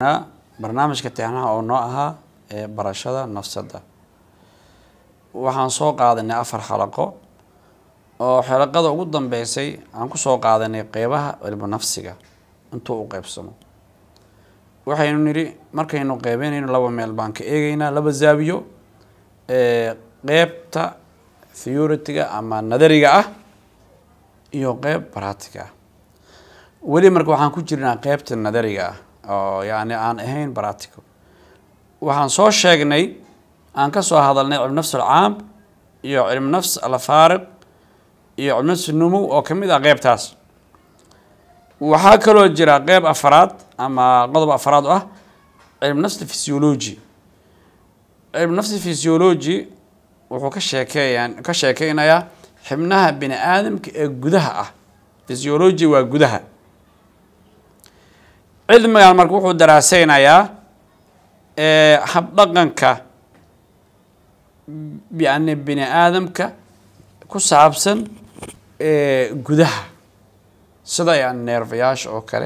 barnaamijka tixnaha oo noo ahaa ee barashada nafsadda waxaan soo qaadanay afar xalaqo oo xalaqada ugu dambeysay aan kusoo qaadanay qeybaha cilmu nafsiga intuu u qeybsamo waxaynu nidhi markaynu qeybeynayno laba meel baan ka eegeynaa laba zaawiyo qeybta theoritiga ama nadariga ah iyo qeyb baratiga ah weli marka waxaan ku jirnaa qeybta nadariga ah oo yani aan ahayn baratico waxaan soo sheegnay aan kasoo hadalnay cilmu nafs alcaam iyo cilmu nafs alfaariq iyo cilmu nafs numow oo kamid ah qeybtaas waxaa kaloo jira qeyb afaraad ama qodob afaraad oo ah cilmu nafs physiology cilmu nafs physiology wuxuu ka sheekeeya ka sheekeynayaa xibnaha bini aadamka ee gudaha ah physiology waa gudaha cilmigan marka wuxuu daraaseynayaa habdhaqanka yani bini aadamka ku saabsan gudaha sida yani neerfayaasha oo kale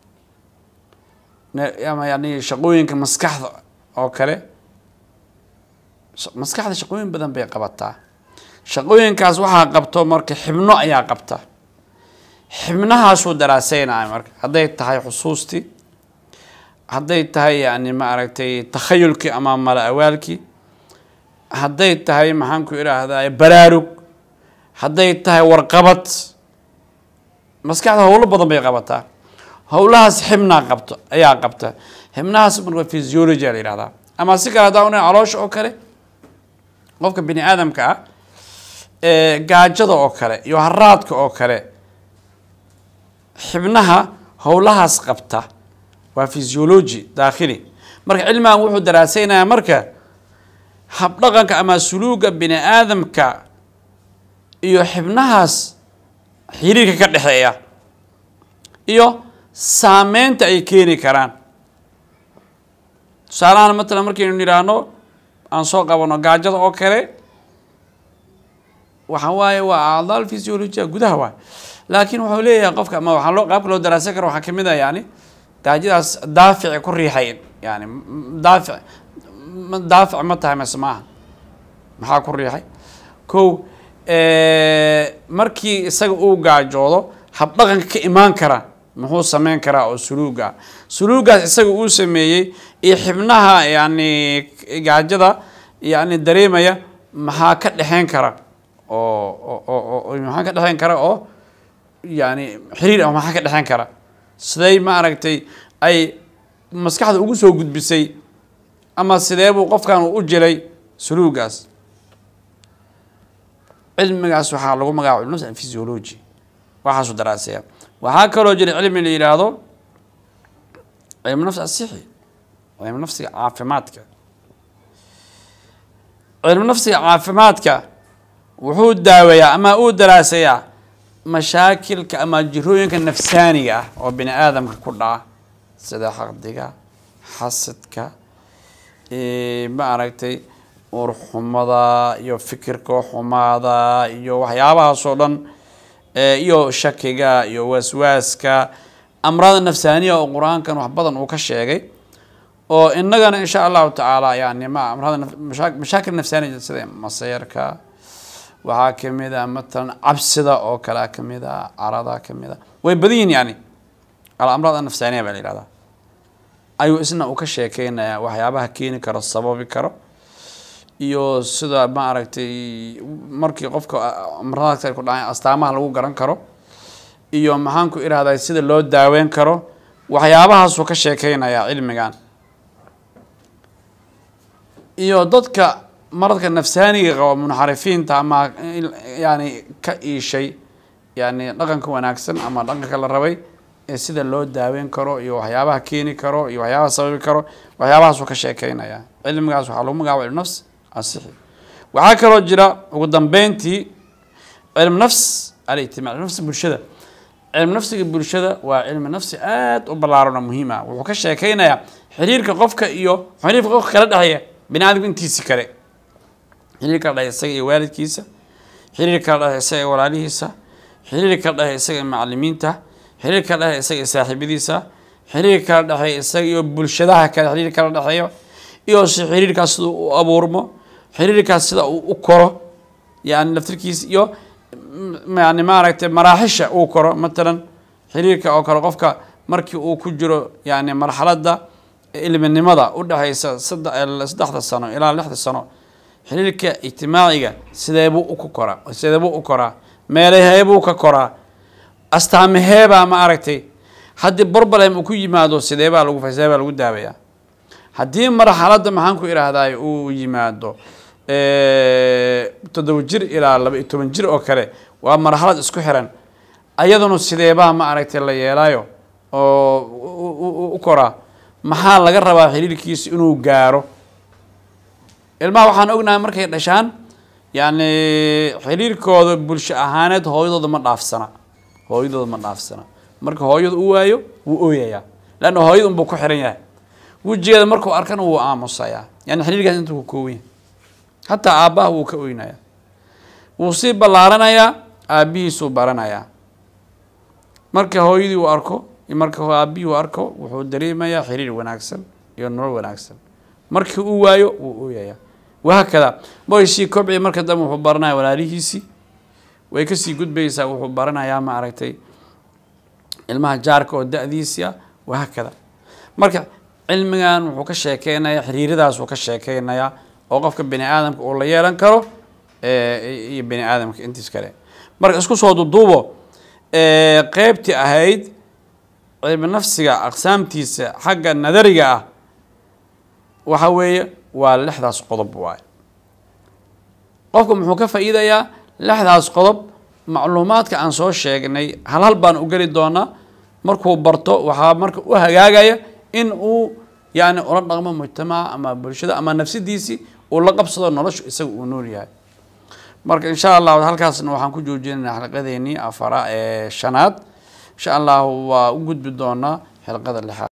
ama yani shaqooyinka maskaxda oo kale maskaxda shaqooyin badan bay qabataa shaqooyinkaas waxaa qabto marka xibno ayaa qabta xibnahaasuu daraaseynaya marka hadday tahay xusuustii hadday tahay yani ma aragtay takhayulkii ama mala awaalkii hadday tahay maxaan ku idhaahdaa baraarug hadday tahay warqabad maskaxda howlo badan bay qabataa howlahaas xibnaa qabto ayaa qabta xibnahaas marka physiology la yihahdaa ama si kale hadaa una caloosha oo kale qofka bini aadamka ah gaajada oo kale iyo haraadka oo kale xibnaha howlahaas qabta waa physiology daakhili marka cilmigan wuxuu daraaseynayaa marka habdhaqanka ama suluuga bini aadamka iyo xibnahaas xiriirka ka dhexeeya iyo saameynta ay keeni karaan tusaalahaan matalan markaynu nidhaahno aan soo qabano gaajada oo kale waxa waaye waa acdaal physiologia gudaha waay laakiin wuxuu leeyahay qofka ama waxaa loo qaabka loo daraasan karo waxaa kamid ah yani gaajadaas daafici ku riixay yani daafic daafic ma tahay mase maaha maxaa ku riixay ko markii isaga uu gaajoodo habdhaqanka ka imaan kara muxuu sameyn karaa oo suluuga suluugaas isaga uu sameeyey iyo xibnaha yani gaajada yani dareemaya maxaa ka dhexeyn kara oo oo maxaa ka dhexeyn kara oo yani xiriir ah maxaa ka dhexeyn kara siday ma aragtay ay maskaxda ugu soo gudbisay ama sidee buu qofkan u jilay suluugaas cilmigaas waxaa lagu magacaaba cilmu nafs physiology waxaasuu daraaseya waxaa kaloo jira cilmi la yidhaahdo cilmu nafs asixi cilmu nafsiga caafimaadka cilmu nafsiga caafimaadka wuxuu daaweeyaa ama uu daraasayaa mashaakilka ama jirooyinka nafsaaniga ah oo bini aadamka ku dhaca sida xaqdiga xasadka ma aragtay urxumada iyo fikirka xumaada iyo waxyaabahaasoo dhan iyo shakiga iyo waswaaska amrada nafsaaniya oo qur-aankan wax badan uu ka sheegay oo inagana insha allahu tacaala yani ma amrada mashaakil nafsaaniya sida maseerka waxaa kamid a matalan cabsida oo kalea kamid a carada kamid a way badan yihin yani alamraad anafsaaniya baa la yihahdaa ayuu isna uu ka sheekeynayaa waxyaabaha keeni karo sababi karo iyo sida ma aragtay markii qofka amradaas ku dhacay astaamaha lagu garan karo iyo maxaan ku irahdaa sida loo daaweyn karo waxyaabahaasuu ka sheekeynayaa cilmigan iyo dadka maradka nafsaaniga qabo munxarifiinta ama yani ka iishay yani dhaqanka wanaagsan ama dhaqanka la rabay ee sida loo daaweyn karo iyo waxyaabaha keeni karo iyo waxyaabaha sababi karo waxyaabahaasuu ka sheekeynaya cilmigaas waxaa lagu magacaba cilmu nafs asixi waxaa kaloo jira ugu dambeyntii cilmu nafs alijtimac cilmu nafsi bulshada cilmu nafsiga bulshada waa cilmi nafsi aada u ballaaran oo muhiim ah wuxuu ka sheekeynayaa xiriirka qofka iyo xiriirka qofka kala dhexeeya bini aadamka intiisi kale xiriir kala dhexe isaga iyo waalidkiisa xiriir kala dhexe isaga iyo walaalihiisa xiriir kala dhexe isaga iyo macalimiinta xiriir kala dhexe isaga iyo saaxiibadiisa xiriir kala dhexeeya isaga iyo bulshadaha kale xiriir kala dhexeeyo iyo si xiriirkaas sida u abuurmo xiriirkaas sida uu u koro yani laftirkiisa iyo yani maaragtay maraaxisha uu koro matalan xiriirka oo kale qofka markii uu ku jiro yani marxaladda ilminimada udhexeysa saddexda sano ilaa lixda sano xiriirka ijtimaaciga sideebuu uku koraa sideebuu u koraa meelaheebuu ka koraa astaamaheebaa ma aragtay haddii borbalem uu ku yimaado sideebaa lagu sideebaa lagu daawayaa haddii marxaladda maxaan ku idhaahday uu yimaado toddoba jir ilaa laba iyo toban jir oo kale waa marxalad isku xiran ayaduna sideebaa ma aragtay la yeelaayo oo u koraa maxaa laga rabaa xiriirkiisa inuu gaaro ilmaha waxaan ognahay markay dhashaan yani xiriirkooda bulsho ahaaneed hooyadooda ma dhaafsana hooyadooda ma dhaafsana marka hooyada u waayo wuu ooyayaa leanna hooyada unbuu ku xiran yahay wejigeeda markuu arkana wuu aamusayaa yani xiriirkaas intuu ka kooban yahay hataa aabbaha wuu ka oynayaa wuu sii ballaaranayaa aabbihiisuu baranayaa marka hooyadii uu arko marka aabihii uu arko wuxuu dareemayaa xiriir wanaagsan iyo nolol wanaagsan markii uu waayo wuu ooyayaa wahaakada moysii kobci marka dambe wuxuu baranaya walaalihiisii way kasii gudbaysaa wuxuu baranayaa ma aragtay ilmaha jaarka oo da-diisii ah wahaakada marka cilmigan wuxuu ka sheekeynayaa xiriiradaas uu ka sheekeynayaa oo qofka bini aadamka uu la yeelan karo iyo bini aadamka intiis kale marka isku soo duduubo qeybtii ahayd cilmi nafsiga aqsaamtiisa xagga nadariga ah waxa weeye waa lixdaas qodob waay qofku muxuu ka faa-iidayaa lixdaas qodob macluumaadka aan soo sheegnay hal hal baan u geli doonaa markuu barto waxaa marka u hagaagaya in uu yani ula dhaqmo mujtamaca ama bulshada ama nafsadiisii uu la qabsado noloshu isaga uu nool yahay marka insha allahu halkaasna waxaan ku joojinayna xalqadeenii afara ee shanaad insha allahu waa u gudbi doonaa xilqada lixaad